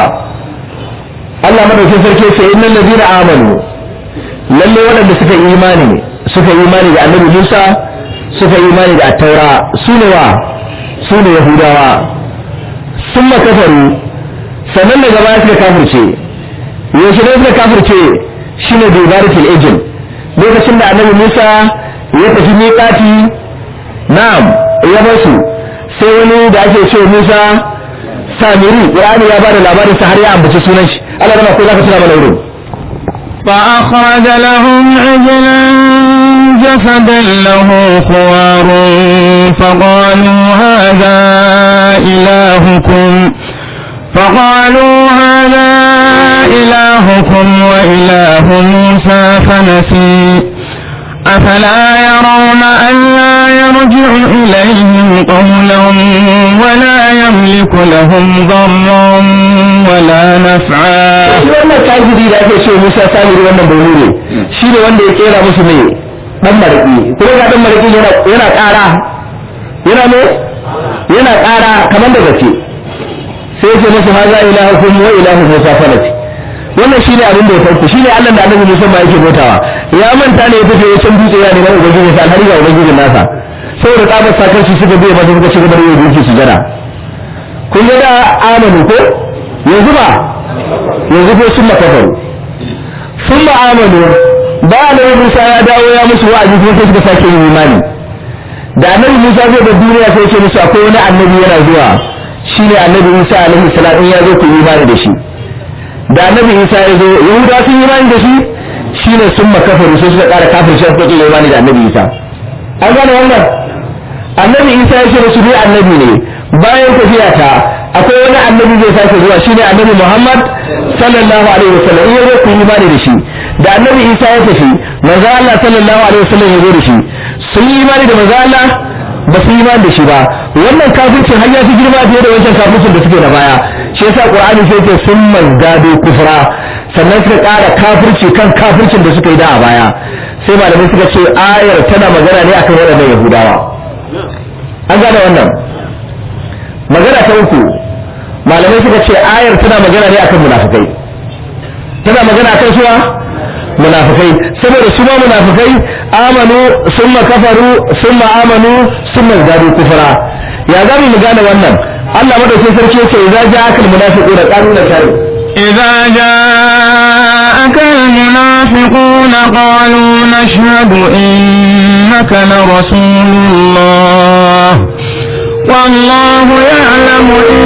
S2: Allah madaukin sarki ce innal ladina amanu lalle waɗanda suka yi imani suka yi imani da annabi Musa suka yi imani da attaura su ne wa su ne yahudawa sun makafaru sannan daga baya suka kafirce yaushe ne suka kafirce shine da ibaratul ejin lokacin da annabi Musa ya tafi miƙati na'am ya basu sai wani da ake ce Musa Samiri Qur'ani ya bada labarin sa har ya ambaci sunan shi Allah rama ko zaka tuna mana wurin
S1: فأخرج لهم عجلا جسدا له خوار فقالوا هذا إلهكم فقالوا هذا إلهكم وإله موسى فنسي أفلا يرون ألا يرجع إليهم قولا ولا يملك لهم ضرا ولا نفعا
S2: shi wannan kafiri da ake ce Musa Samiri wannan bauri ne shi ne wanda ya kera musu mai dan mariki kuma ga dan mariki yana yana ƙara yana ne yana ƙara kamar da gaske sai ce musu haza ilahukum wa ilahu Musa falati wannan shine abin da ya farko shine Allah da Annabi Musa ba yake bautawa ya manta ne ya tafi ya can dutse ya neman ubangiji sa har ga ubangijin nasa saboda tsabar sakarci suka biya masa suka ci gaba da yin gunki sujada kun ga da amanu ko yanzu ba yanzu ko sun makafaru sun ma'amalu ba da Musa ya dawo ya musu wa'azi kuma sai suka sake yin imani da annabi Musa zai da duniya sai ce musu akwai wani annabi yana zuwa shine annabi Isa alaihi salam in ya zo ku yi imani da shi da annabi Isa ya zo Yahuda sun yi imani da shi shine sun makafaru sai suka ƙara kafin shi suka yi imani da annabi Isa an gane wannan annabi Isa ya ce musu ni annabi ne bayan tafiya ta akwai wani annabi zai sake zuwa shine annabi Muhammad sallallahu alaihi wasallam in yazo ku imani da shi da annabi Isa ya tafi manzo Allah sallallahu alaihi wasallam ya zo da shi sun yi imani da manzo Allah ba su yi imani da shi ba wannan kafircin har ya fi girma fiye da wancan kafircin da suke da baya shi yasa qur'ani sai ce sun mazdadu kufra sannan suka ƙara kafirci kan kafircin da suka yi da a baya sai malamai suka ce ayar tana magana ne akan waɗannan yahudawa an gane wannan magana ta uku malamai suka ce ayar tana magana ne akan munafikai tana magana akan suwa munafikai saboda su ma munafikai amanu summa kafaru summa amanu summa zadu kufra ya zamu mu gane wannan Allah madaukakin sarki yace idza ja'akal munafiquna qalu la shari
S1: إذا جاءك المنافقون قالوا نشهد إنك لرسول الله والله يعلم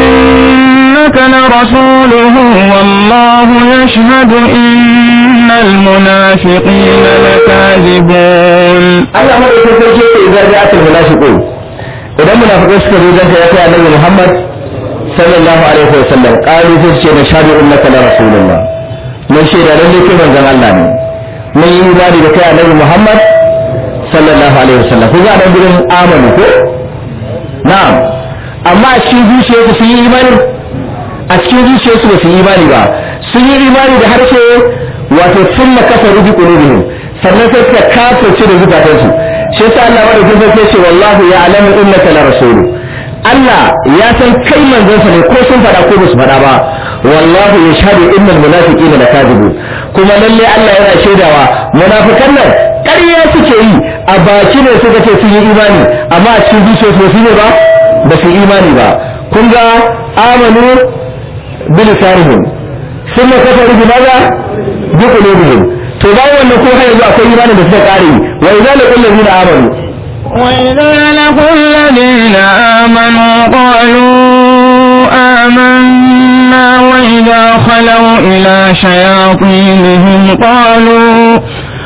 S1: إنك لرسوله والله يشهد إن المنافقين لكاذبون
S2: Allah madaukakin sarki yace idza ja'akal munafiqun idan munafiqai suka zo danka ya kai annabi Muhammad sallallahu alaihi wa sallam qalu sai ce nashhadu innaka la rasulullah mun shaida lalle kai manzon Allah ne mun yi imani da kai annabi Muhammad sallallahu alaihi wa sallam kuga nan gurin amanu ko na'am amma a cikin zuciyarsu sun yi imani a cikin zuciyarsu ba su yi imani ba sun yi imani da harshe wato sun makafaru bi qulubihim sannan sai suka kafirce da zukatansu shi yasa Allah madaukakin sarki ce wallahu ya'lamu innaka la rasulu Allah ya san kai manzon sa ne ko sun faɗa ko ba su faɗa ba wallahu yashhadu innal munafiqina lakadibun kuma lalle Allah yana shaidawa munafikan nan ƙarya suke yi a baki ne suka ce sun yi imani amma a cikin zuciyarsu ba su yi ba ba su yi imani ba kun ga amanu bilisanihim sun kafaru bi maza bi qulubihim to bayan wannan ko har yanzu akwai imanin da suka kare wa idza laqul ladina amanu
S1: وإذا لقوا الذين آمنوا قالوا آمنا وإذا خلوا إلى شياطينهم قالوا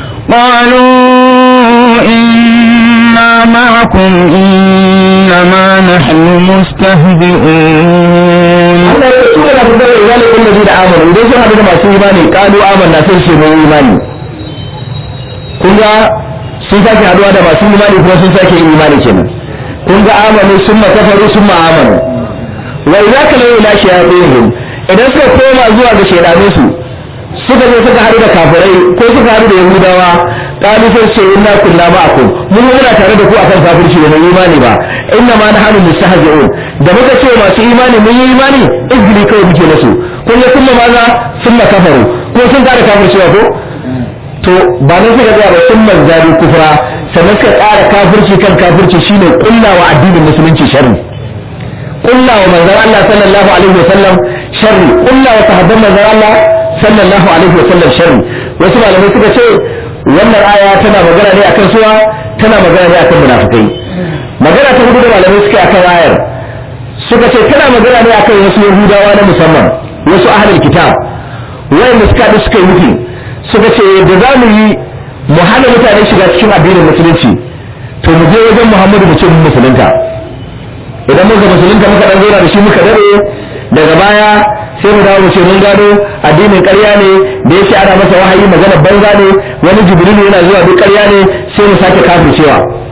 S1: قالوا إنا معكم إنما نحن مستهزئون
S2: Allah ya tura da fadar idza laqul ladina amanu idan sun hadu da masu imani qalu amanna sai su mun imani kun ga sun sake haduwa da masu imani kuma sun sake yin imani kenan kun ga amanu summa kafaru summa amanu wa idza kana ila shayatinihim idan suka koma zuwa ga shaydanin su suka zo suka haɗu da kafirai ko suka haɗu da yahudawa qalu sai ce inna kunna ma'akum mun muna tare da ku akan kafirci da mai imani ba inna ma nahnu mustahzi'un da muka ce masu imani mun yi imani izgili kawai muke musu kun ga kuma maza sunna kafaru ko sun kare kafircewa ko to ba nan suka ga ba sun manzari kufra sannan suka ƙara kafirci kan kafirci shine kullawa addinin musulunci sharri kullawa manzon Allah sallallahu alaihi wasallam sharri kullawa sahabban manzon Allah sallallahu alaihi wasallam sharri wasu malamai suka ce wannan aya tana magana ne akan suwa tana magana ne akan munafikai magana ta hudu da malamai suka akan ayar suka ce tana magana ne akan wasu yahudawa na musamman wasu ahlul kitab wayanda suka da suka yi nufi suka ce da za mu yi mu hana mutane shiga cikin addinin musulunci to mu je wajen muhammadu mu ce mun musulunta idan muka musulunta muka dan zauna da shi muka dare daga baya sai mu dawo mu ce mun gano addinin ƙarya ne da yake ana masa wahayi magana banza ne wani jibrilu yana zuwa duk ƙarya ne sai mu sake kafircewa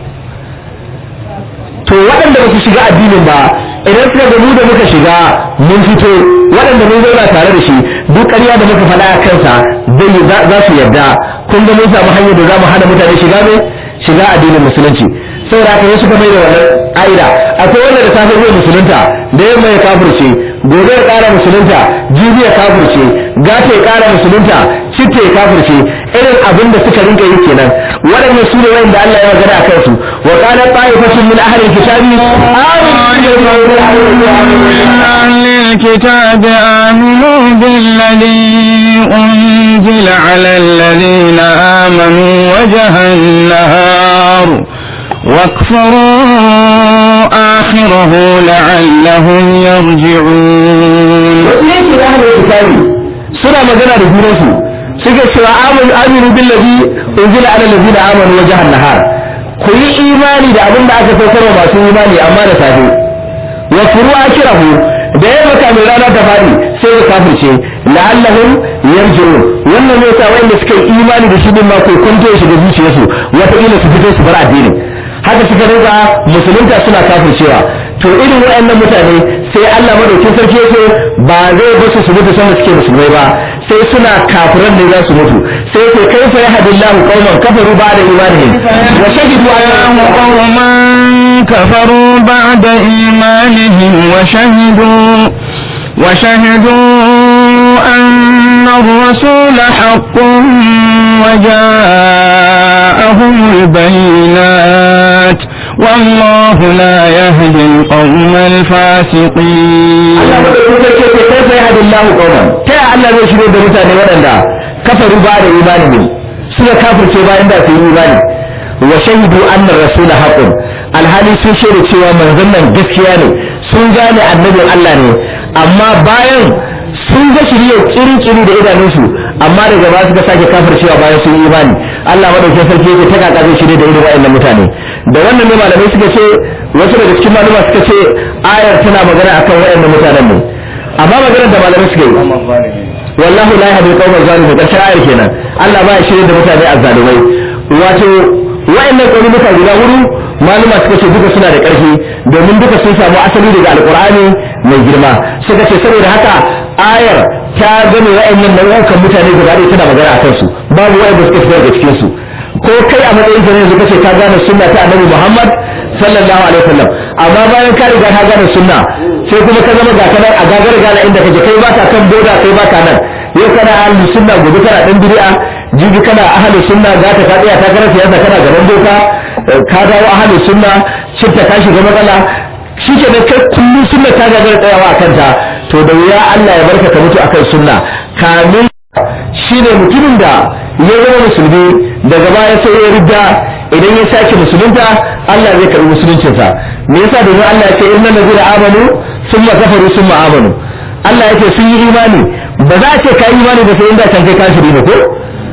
S2: to waɗanda ba su shiga addinin ba idan suka ga mu da muka shiga mun fito waɗanda mun zauna tare da shi duk ƙarya da muka faɗa a kansa zai za su yarda kun ga mun samu hanyar da za mu hana mutane shiga ne shiga addinin musulunci saboda haka wasu ka mai da wannan ƙa'ida akwai wanda da safe zai musulunta da yamma ya kafirce gobe ya ƙara musulunta jibi ya kafirce gata ya ƙara musulunta citta ya kafirce irin abin da suka rinka yi kenan waɗannan su ne wanda Allah ya magana a kansu wa qala ta'ifatun min ahli kitabi
S1: أهل الكتاب آمنوا بالذي أنزل على الذين آمنوا وجه النهار واكفروا آخره لعلهم يرجعون
S2: wasu yanki na ahlul kitabi suna magana da junansu suke cewa amanu aminu billazi unzila ala allazina amanu wajhan nahar ku yi imani da abin da aka saukar wa masu imani amma da safe wa furu akirahu da ya maka mai rana ta fadi sai ya kafirce la'allahum yarji'un wannan ne sa wanda suka yi imani da shi din ma ko kwanto ya shiga zuciyarsu wata kila su fito su bar addinin har haka suka rinka musulunta suna kafircewa to irin waɗannan mutane sai Allah madaukin sarki yace ba zai basu su mutu sanda suke musulmai ba sai suna kafiran ne za su mutu sai ce kai fa yahdillahu qauman kafaru ba'da imanihim wa shahidu anna
S1: قوما كفروا بعد إيمانهم وشهدوا وشهدوا أن الرسول حق وجاءهم البينات والله لا يهدي القوم الفاسقين
S2: Allah madaukin sarki yace kai fa yahdillahu qauman ta ya Allah zai shirye da mutane waɗanda kafaru ba'da imanihim suka kafirce bayan da su yi imani wa shahidu anna rasula haqqun alhali sun shaida cewa manzon nan gaskiya ne sun gane annabin Allah ne amma bayan sun ga shirye kiri-kiri da idanunsu amma daga baya suka sake kafircewa bayan sun yi imani Allah madaukakin sarki yake ta kaka zai shirye da irin waɗannan mutane da wannan ne malamai suka ce wasu daga cikin malama suka ce ayar tana magana akan waɗannan mutanen ne amma maganar da malamai suka yi wallahu la yahdi al-qawma zalimin karshen ayar kenan Allah ba ya shirye da mutane azzalumai wato wayannan ƙauyuka guda hudu maluma suka ce duka suna da ƙarfi domin duka sun samu asali daga alkur'ani mai girma suka ce saboda haka ayar ta gane wayannan nau'ukan mutane guda ɗaya tana magana a kansu babu wayanda suka fitar daga cikin su ko kai a matsayin ka ne yanzu kace ka gane sunna ta annabi Muhammad sallallahu alaihi wasallam amma bayan ka riga ka gane sunna sai kuma ka zama ga kana a gagar gana inda kake kai baka kan boda kai baka nan yau kana ahli sunna gobe kana dan bid'a jibi kana ahli sunna za ta tsaya ta kana siyasa kana gaban doka ka dawo ahli sunna cinta ka shiga matsala shike da kai kullum sunna ta gagar tsayawa akan ta to da wuya Allah ya barka ka mutu akan sunna kamin shine mutumin da ya zama musulmi daga baya sai ya ridda idan ya sake musulunta Allah zai karbi musuluncinsa me yasa domin Allah ya ce innal ladina amanu summa kafaru summa amanu Allah ya ce sun yi imani ba za a ce ka yi imani ba sai inda can kai kafiri ne ko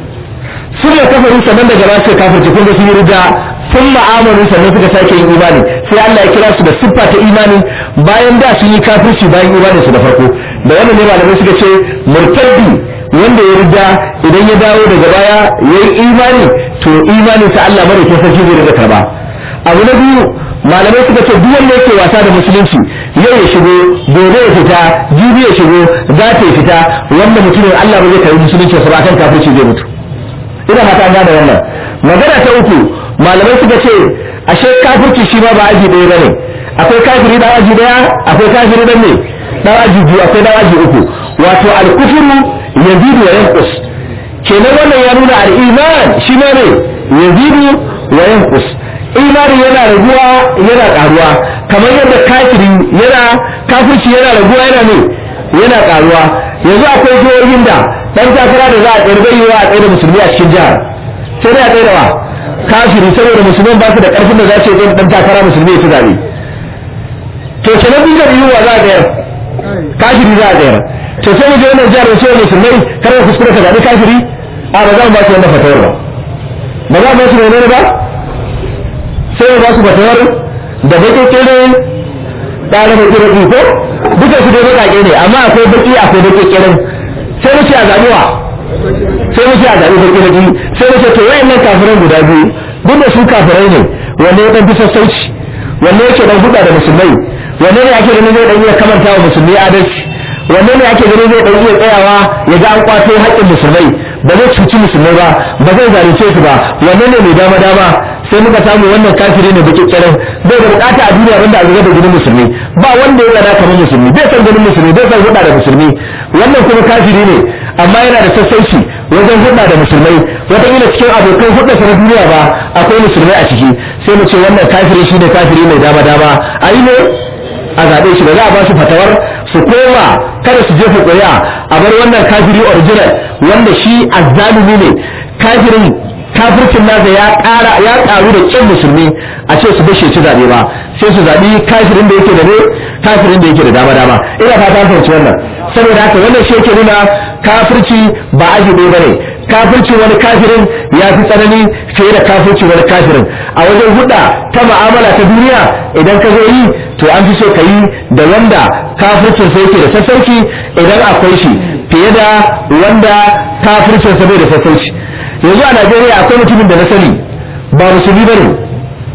S2: summa kafaru sannan daga baya sai kafirci kun ga sun yi ridda summa amanu sannan suka sake yin imani sai Allah ya kira su da siffa ta imani bayan da sun yi kafirci bayan imanin su da farko da wannan ne malamai suka ce murtaddi wanda ya rida idan ya dawo daga baya ya yi imani to imanin sa Allah mara ke sarki zai riga karba abu na biyu malamai suka ce duk wanda yake wasa da musulunci yau ya shigo gobe ya fita jibi ya shigo za ta fita wanda mutumin Allah ba zai karbi musulunci sa ba kan kafirci zai mutu ina fata gane wannan magana ta uku malamai suka ce ashe kafirci shi ma ba aji ɗaya bane akwai kafiri dan aji ɗaya akwai kafiri dan ne dan aji biyu akwai dan aji uku wato al-kufru yazidu wa yanqus kenan wannan ya nuna al-iman shi ma ne yazidu wa yanqus imani yana raguwa yana karuwa kamar yadda kafiri yana kafirci yana raguwa yana ne yana karuwa yanzu akwai jihohin da dan takara da za a tsayar bai yiwa a tsaye da musulmi a cikin jihar sai dai a tsaye da wa kafiri saboda musulman ba su da karfin da za su yi dan takara musulmi ya ci zabe to kenan duk da yiwuwa za a tsayar kafiri za a tsayar to sai mu je wannan jihar da cewa musulmai kar ka kuskure ka zabi kafiri a ba za mu ba su wannan fatawar ba ba za mu ba su ne ba sai mu ba su fatawar da baƙi kere ɗara baƙi baƙi ko duka su dai baƙaƙe ne amma akwai baƙi akwai baƙi keren sai mu ce a zaɓi wa sai mu ce a zaɓi baƙi baƙi sai mu ce to wayannan kafiran guda biyu duk da su kafirai ne wanne ya ɗan fi sassauci wanne yake ɗan huɗa da musulmai wanne ne ake ganin zai ɗan iya kamanta wa musulmi adalci wanne ne ake ganin zai ɗan iya tsayawa ya ga an kwato haƙƙin musulmai ba zai cuci musulmai ba ba zai zalunce su ba wanne ne mai dama dama sai muka samu wannan kafiri ne baki kiran bai da bukata a duniya banda a zuga da jinin musulmi ba wanda ya tsada kamar musulmi bai san jinin musulmi bai san hudda da musulmi wannan kuma kafiri ne amma yana da sassauci wajen hudda da musulmai wataƙila cikin abokan hudda sa na duniya ba akwai musulmai a ciki sai mu ce wannan kafiri shi ne kafiri mai dama dama a yi ne a zaɓe shi ba za a ba su fatawar su koma kada su jefa ƙuri'a a bar wannan kafiri original wanda shi azzalumi ne kafirin kafircin nasa ya ƙara ya ƙaru da ƙin musulmi a ce su bashe ci zaɓe ba sai su zaɓi kafirin da yake da ne kafirin da yake da dama dama ina fata an fahimci wannan saboda haka wannan shi yake nuna kafirci ba aji ɗaya bane kafircin wani kafirin ya fi tsanani fiye da kafircin wani kafirin a wajen huɗa ta ma'amala ta duniya idan ka zo yi to an fi so ka yi da wanda kafircin sa yake da sassauci idan akwai shi fiye da wanda kafircin sa bai da sassauci yanzu a Najeriya akwai mutumin da na sani ba musulmi bane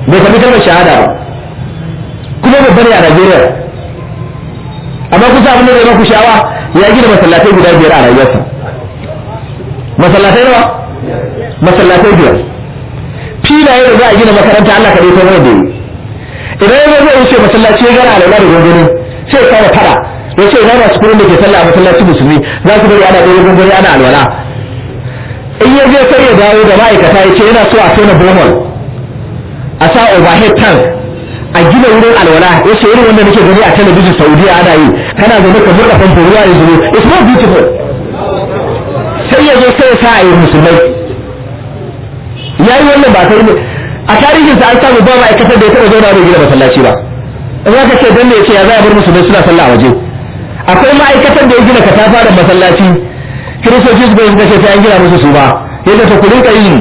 S2: bai faɗi kalmar shahada ba kuma babba ne a Najeriya amma kusa abin da zai maku sha'awa ya gina masallatai guda biyar a rayuwarsa masallatai nawa masallatai biyar filaye da za a gina makaranta Allah ka ta wanda yi idan ya zai wuce masallaci ya gana alaula da gwangwani sai ya kama fada ya ce ina masu kuɗin da ke sallah a masallaci musulmi za su bari ana ɗaya gwangwani ana alwala in ya je sai ya dawo da ma'aikata ya ce yana so a tona bohol a sa overhead tank a gina wurin alwala ya ce irin wanda nake gani a talabijin saudiya ana yi kana zaune ka murɗa famfo ruwa ya zubo it's not beautiful sai ya zo sai ya sa a yi musulmai ya yi wannan ba sai a tarihinsa an samu ba ma'aikatar da ya taɓa zauna bai gina masallaci ba in aka ce dan ne ya ce ya za a bar musulmai suna sallah a waje akwai ma'aikatar da ya gina katafa da masallaci kiristoci su bai suka ce sai an gina musu su ba yadda ta ku rinka yin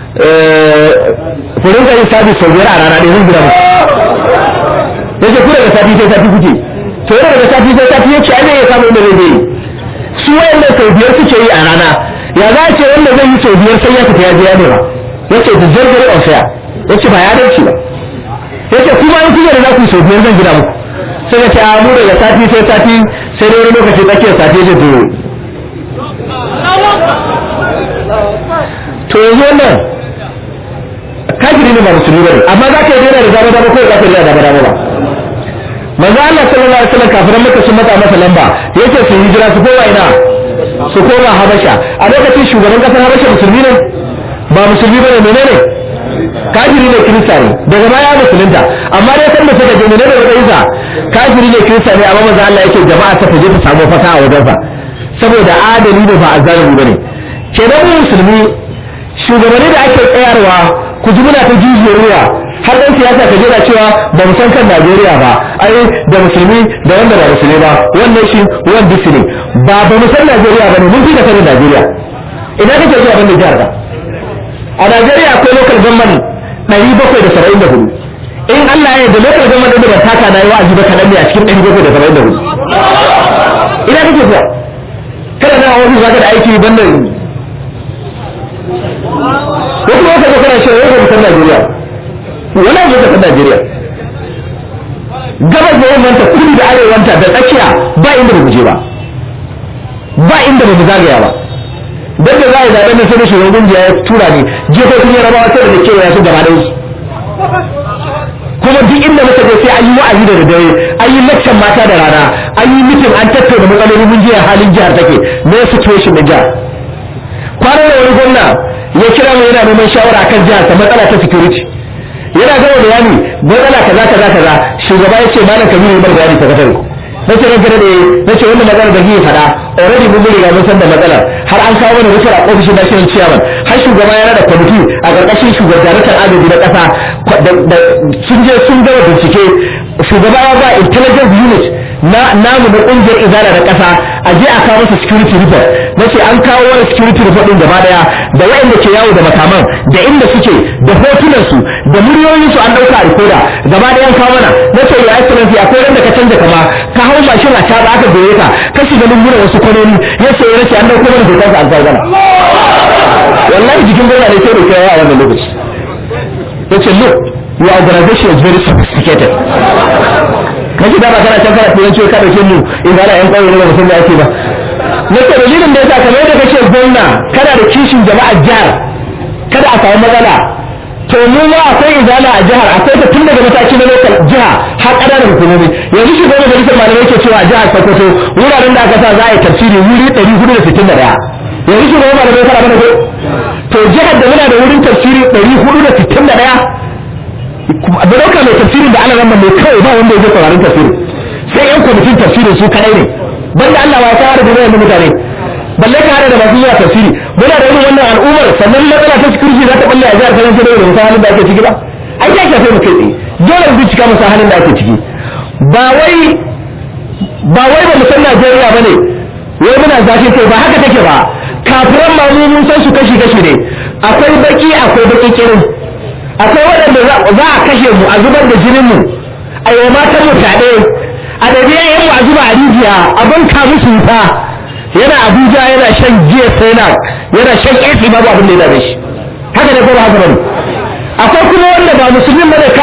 S2: ku rinka yin sabis sau biyar a rana ɗaya zan gina musu yace ku daga sati sai sati kuke to yana daga sati sai sati yace ai ne ya samu inda zai yi su wayannan sau biyar suke yi a rana ya za a ce wanda zai yi sau biyar sai ya fita ya je ya nema yace the very very unfair yace ba ya dace ba yace kuma in kuke da za ku sau biyar zan gina muku sai ya ce a mu daga sati sai sati sai dai wani lokaci tsakiyar sati ya to to yanzu wannan kafiri ne ba musulmi bane amma za ka yi daina da dama dama ko za ka yi da dama dama ba manzo Allah sallallahu alaihi wasallam kafiran maka sun matsa masa lamba yake su hijira su koma ina su koma Habasha a lokacin shugaban kasar Habasha musulmi ne ba musulmi bane menene kafiri ne kirista ne daga baya musulunta amma dai kan da suka je menene da isa kafiri ne kirista ne amma manzo Allah yake jama'a ta je ta samu fata a wajensa saboda adali ne ba azzalimi bane kenan mu musulmi shugabanni da ake tsayarwa ku ji muna ta jijiyar ruwa har dan siyasa ka jira cewa ba mu san kan Najeriya ba ai da musulmi da wanda ba musulmi ba wannan shi wan disi ne ba ba mu san Najeriya ba ne mun fi da sanin Najeriya ina kake zuwa ban jihar ka a Najeriya akwai local government 774 in Allah ya yarda local government din da ba taka na yi wa'azi ba kadan ne a cikin 774 ina kake zuwa kada na wani zaka da aiki banda wasu wata da kana shi wani mutan Najeriya wani abu da Najeriya gabas da yammanta kudu da arewanta da tsakiya ba inda ba je ba ba inda ba mu zagaya ba dan da za a zaɓe na sai da shugaban kungiya ya tura ne jefofin yarabawa sai da kewa ya su gaba da su kuma duk inda muka je sai an yi wa'azi da dare an yi laccan mata da rana an yi mitin an tattauna matsaloli mun jiya halin jihar take na situation na jihar kwanan da wani gwamna ya kira mu yana neman shawara akan jihar ta matsala ta security yana gama bayani matsala kaza kaza kaza shugaba ya ce malam kabiru ya bar bayani ta kasar ku nace ran gare da nace wannan magana da zai faɗa already mun riga mun san da matsalar har an kawo mana rufar a ofishin national chairman har shugaba yana da kwamiti a ƙarƙashin shugaban agaji na ƙasa sun je sun gama bincike shugaba ya ba intelligence unit na namu na ƙungiyar izala da ƙasa a je a kawo masa security report nace an kawo wani security report din gaba daya da waɗanda ke yawo da makaman da inda suke da hotunan su da muryoyin su an dauka a rikoda gaba daya an kawo mana nace ya excellency akwai wanda ka canza kama ka hau mashin a taba aka goye ka ka shiga lungunan wasu kwanoni ya ce nace an dauko mana hoton sa an kawo mana wallahi jikin gona ne sai da kai a wannan lokaci yace look your organization is very sophisticated kashi da ba kana can kana turanci ka dauke mu in ga yan kauye ne ba san da ake ba nake dalilin da yasa kamar yadda kace gwamna kana da kishin jama'a jihar kada a samu matsala to mu ma akwai izala a jihar akwai ta tun daga mataki na lokal jiha har ƙananan hukumomi yanzu shi gwamna majalisar malamai ke cewa a jihar Sokoto wuraren da aka sa za a yi tafsiri wuri 461 yanzu shi gwamna malamai fara mana ko to jihar da muna da wurin tafsiri 461 da ɗauka mai tafsirin da ana nan mai kawai ba wanda ya je sauraron tafsirin sai yan kwamitin tafsirin su kadai ne banda Allah ba ya fara da wayan mutane balle ka hada da masu zuwa tafsiri muna da irin wannan al'ummar sannan matsala ta security za ta balle a jihar Kano sai da musa halin da ake ciki ba ai ya shafe mu kai tsaye dole mu bincika musa halin da ake ciki ba wai ba wai ba mu san Najeriya bane wai muna zafi kai ba haka take ba kafiran ma mu mun san su kashi kashi ne akwai baki akwai baki kirin akwai waɗanda za a kashe mu a zubar da jinin mu a yi matan mu fyaɗe a ɗabi'a yan mu a zuba a rijiya a banka musu wuta yana abuja yana shan giya sai yana shan ƙesi babu abin da ya dame shi haka ne ko ba haka bane akwai kuma wanda ba musulmin bane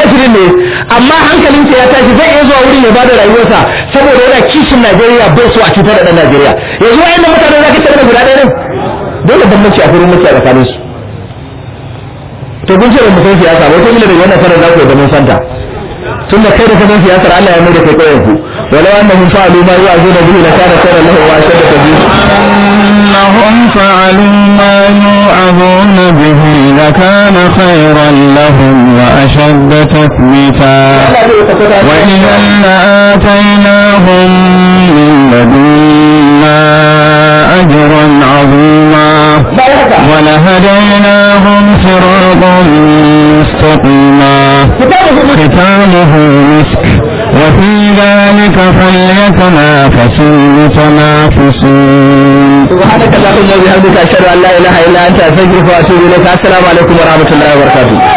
S2: amma hankalinsa ya tashi zai iya zuwa wurin ya bada rayuwarsa saboda yana kishin Najeriya bai so a cutar da ɗan Najeriya yanzu wayannan mutane za ka ce guda ɗaya ne dole bambanci a furin muke a tsakanin su to kun ce ba mu san siyasa ba kuma da wannan sanar za ku da mun santa tun da kai da ka san siyasar Allah ya mai da kai kauyen ku walau annahum fa'alu ma yu'azuna bihi la kana khayran lahum wa ashadda tadbir
S1: أنهم فعلوا ما يوعظون به لكان خيرا لهم وأشد تثبيتا وإذا لآتيناهم من لدنا أجرا عظيما ولهديناهم صراطا مستقيما ختامه مسك وفي ذلك فليتنافس المتنافسون
S2: سبحانك اللهم وبحمدك اشهد ان لا اله الا انت استغفرك واتوب اليك السلام عليكم ورحمه الله وبركاته